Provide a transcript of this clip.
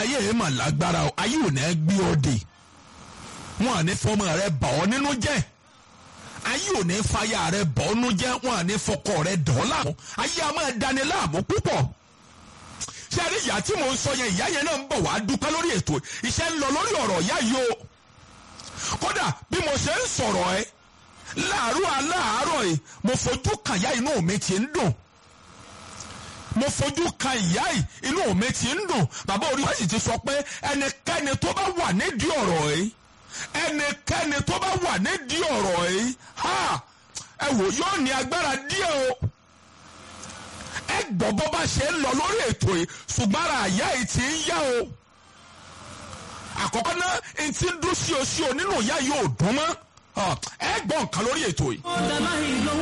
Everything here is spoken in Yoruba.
ayé rẹ mà lágbára o ayé ò ní gbé ọ dè wọn à ní fọmọ rẹ bà ọ nínú jẹ́ ayé ò ní fàyà rẹ bà ọ nínú jẹ́ wọn à ní fọkọ rẹ dọ̀ ọ́ láàmú ayé a máa dani láàmú púpọ̀ ṣé àrí ìyá tí mò ń sọ yẹn ìyá yẹn náà ń bọ̀ wá dúpẹ́ lórí ètò iṣẹ́ ń lọ lórí ọ̀rọ̀ ìyá yìí o kódà bí mo ṣe ń sọ̀rọ̀ ẹ láàárọ̀ aláàárọ̀ yìí mo fojú kan ìyá inú mi ti ń dùn mo fojú kan ìyá yìí inú mi ti ń dùn bàbá orí wa sì ti sọ pé ẹnikẹ́ni tó bá wà nídìí ọ̀rọ̀ yìí ẹnikẹ́ni tó bá wà nídìí ọ̀rọ̀ yìí ha ẹ wò yóò ní agbára díẹ̀ o ẹ gbọ́ bó bá ṣe ń lọ lórí ètò yìí ṣùgbọ́n ara àyà yìí ti ń yá o àkọ́kọ́ náà n ti ń dún sí o sí o nínú ìyá yìí ò dùn mọ́ ẹ gbọ́ nǹkan lórí ètò yìí.